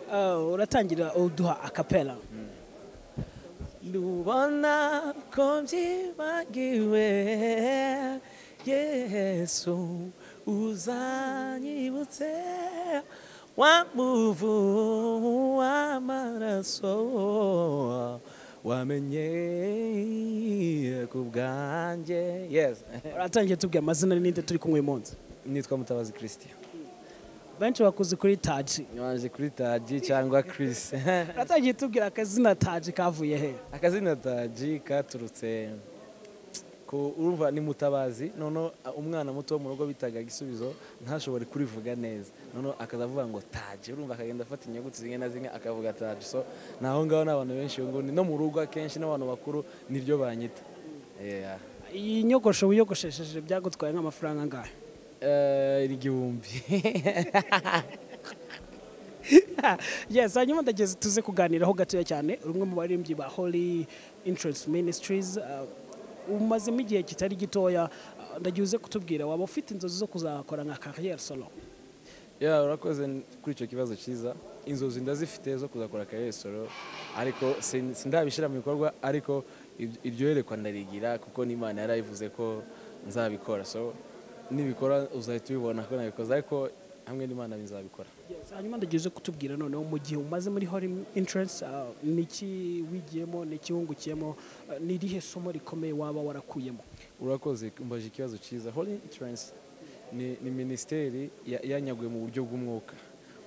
Uh, uratangira uduha akapela ndubona ko byibagiwe yesu uzanyibutse wa muvu w'amaraso wamenye ku bwanjye yes uratangiye tubwira amazina n'indi turi kumwe uyu munsi nitwa mutabazi christian benshi bakuze kuri taji nyaje kuri taji cyangwa chris uratangiye tubwira akazina taji kavuye he akazina taji katurutse ku urumva ni mutabazi noneho umwana muto wo mu rugo bitaga igisubizo ntashobore kurivuga neza noneho akaza avuga ngo taji urumva akagenda afata inyuguti zimwe na zimwe akavuga taji so naho ngaho n'abantu benshi ngo ni no mu rugo akenshi n'abantu bakuru niryo banyita Yeah. iyi nyogosho wiyogoshesheje byagutwaye nk'amafaranga angahe Eh, ni igihumbi yes hanyuma ndageze tuze kuganiraho gatoya cyane rumwe mu baririmbyi ba holy insurance ministries uh, umazemo igihe kitari gitoya uh, ndagiye uze kutubwira waba ufite inzozi zo kuzakora nka carrière solo ya urakoze n- kuri icyo kibazo cyiza inzozi ndazifite zo kuzakora akaresoro ariko sin- sindabishyira mu bikorwa ariko ibyo- iryo yerekwa ndarigira kuko n'imana yarabivuze ko nzabikora so nibikora uzahita ubibona ko nabikoze ariko hamwe n'imana bizabikora Yes, hanyuma ndagiye uze kutubwira noneho mu gihe umaze muri holy insurance uh, niki wigiyemo niki wungukiyemo uh, ni irihe somo rikomeye waba warakuyemo urakoze mbaje ikibazo cyiza holy insurance ni, ni minisiteri ya- yanyaguye mu buryo bw'umwuka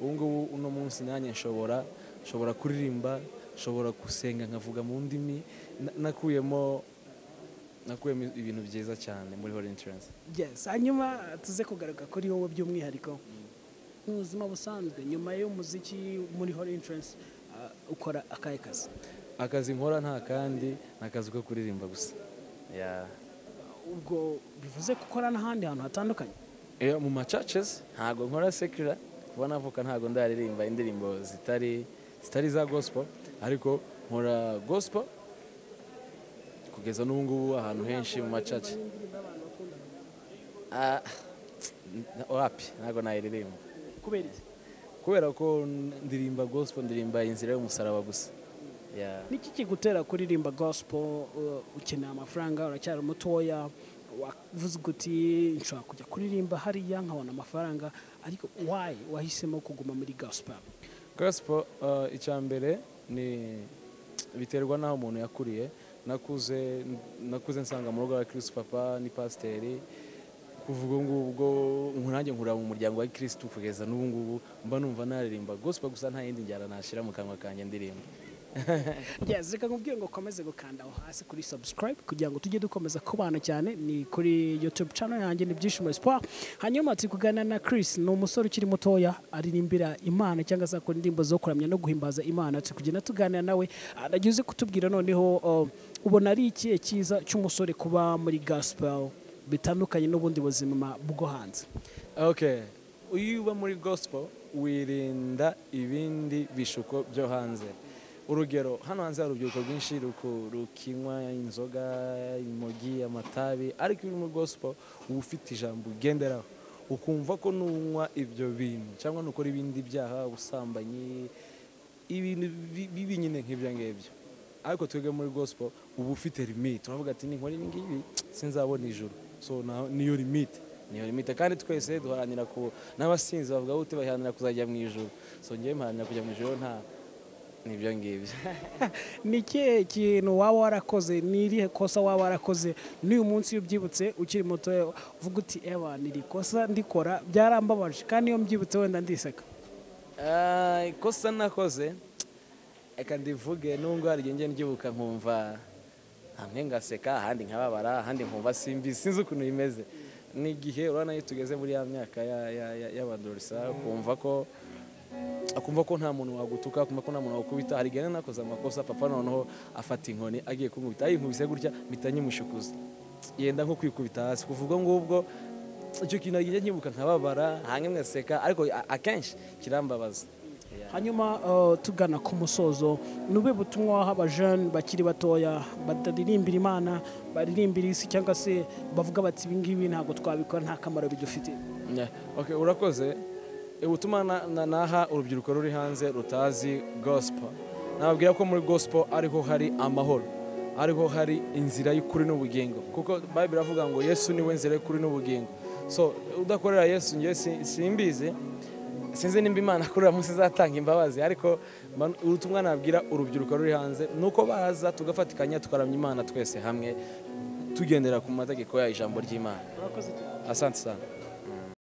ubu ngubu uno munsi nanjye nshobora nshobora kuririmba nshobora gusenga nkavuga mu ndimi na- nakuyemo nakuyemo ibintu byiza cyane muri holy insurance yes hanyuma tuze kugaruka kuri wowe by'umwihariko mu buzima busanzwe nyuma y'umuziki muri holy insurance uh, ukora akahe kazi akazi nkora nta kandi ni akazi ko kuririmba gusa yeah. ubwo bivuze gukora n'ahandi hantu hatandukanye Iyo mu macacesi ntabwo nkora sekira kuba navuka ntabwo ndaririmba indirimbo zitari zitari za gospel ariko nkora gospel kugeza n'ubu ngubu ahantu henshi mu macaca Ah, wapi ntabwo nayiririmba kubera iki kubera ko ndirimba gospel ndirimba inzira y'umusaraba gusa Yeah. niki kigutera kuririmba gospel uh, ukeneye amafaranga uracyari mutoya wavuze uti nshobora kujya kuririmba hariya nkabona amafaranga ariko why wahisemo kuguma muri gospel gospel uh, icya mbere ni biterwa n'aho umuntu yakuriye nakuze nakuze nsanga mu rugo rwa kirisitu papa ni pasiteri kuvuga ubu ngubwo nanjye nkurira mu muryango wa kirisitu kugeza n'ubu ngubu mba numva naririmba gospel gusa nta yindi njyana nashyira mu kanwa kanjye ndirimba yes reka nkubwire ngo ukomeze gukanda aho hasi kuri subscribe kugira ngo tujye dukomeza kubana cyane ni kuri youtube channel yanjye ni ibyishimo espoir hanyuma turi kuganira na chris ni umusore ukiri mutoya aririmbira imana cyangwa se akora indirimbo zo kuramya no guhimbaza imana turi kugenda tuganira nawe nagiye uze kutubwira noneho uh, ubona ari ikihe cyiza cy'umusore kuba muri gospel bitandukanye n'ubundi buzima bwo hanze okay iyo uba muri gospel wirinda ibindi bishuko byo hanze urugero hano hanze hari urubyiruko rwinshi ruku- rukinywa inzoga imogi amatabi ariko iyo uri muri gospel uba ufite ijambo ugenderaho ukumva ko nunywa ibyo bintu cyangwa nukora ibindi byaha ubusambanyi ibintu bi- bibi nyine nk'ibyo ngibyo ariko twebwe muri gospel uba ufite limite uravuga ati ninkora ibi ngibi sinzabona ijuru so na- niyo limite niyo limite kandi twese duharanira ku n'abasinzi bavuga bute baharanira kuzajya mu ijuru so ngewe mparanira kujya mu ijuru nta nibyo ngibyo ni ikihe kintu waba warakoze ni irihe kosa waba warakoze n'uyu munsi iyo ubyibutse ukiri muto uvuga uti ewa ni iri kosa ndikora byarambabaje kandi iyo mbyibutse wenda ndiseka Ah, ikosa nakoze reka ndivuge nubwo hari igihe njye ndibuka nkumva hamwe ngaseka ahandi nkababara ahandi nkumva simbizi sinzi ukuntu bimeze n'igihe urabona iyo tugeze muri ya myaka ya- ya- ya- y'abadorisa ukumva ko akumva ko nta muntu wagutuka akumva ko nta muntu wakubita hari igihe nakoze amakosa papa noneho afata inkoni agiye kunkubita ayinkubise gutya mpita nyimushukuza yenda nko kwikubita hasi kuvuga ngubwo icyo kintu ngiye nkibuka nkababara hanyuma ngaseka ariko a- akenshi kirambabaza hanyuma uh, tugana ku musozo nube butumwa waha abajene bakiri batoya bataririmbira imana baririmbira isi cyangwa se bavuga bati ibi ngibi ntabwo twabikora nta kamaro bidufite Yeah. Okay, urakoze ubutumwa na- na- naha urubyiruko ruri hanze rutazi gospel nababwira ko muri gospel ariho hari amahoro ariho hari inzira y'ukuri n'ubugingo kuko bayibiri iravuga ngo yesu niwe nzira y'ukuri n'ubugingo so udakorera yesu njye si- simbizi sinzi nimba imana kuri uyu munsi izatanga imbabazi ariko mba- ubutumwa nabwira urubyiruko ruri hanze ni uko baza tugafatikanya tukaramya imana twese hamwe tugendera ku mategeko ya ijambo ry'imana murakoze cyane asante sana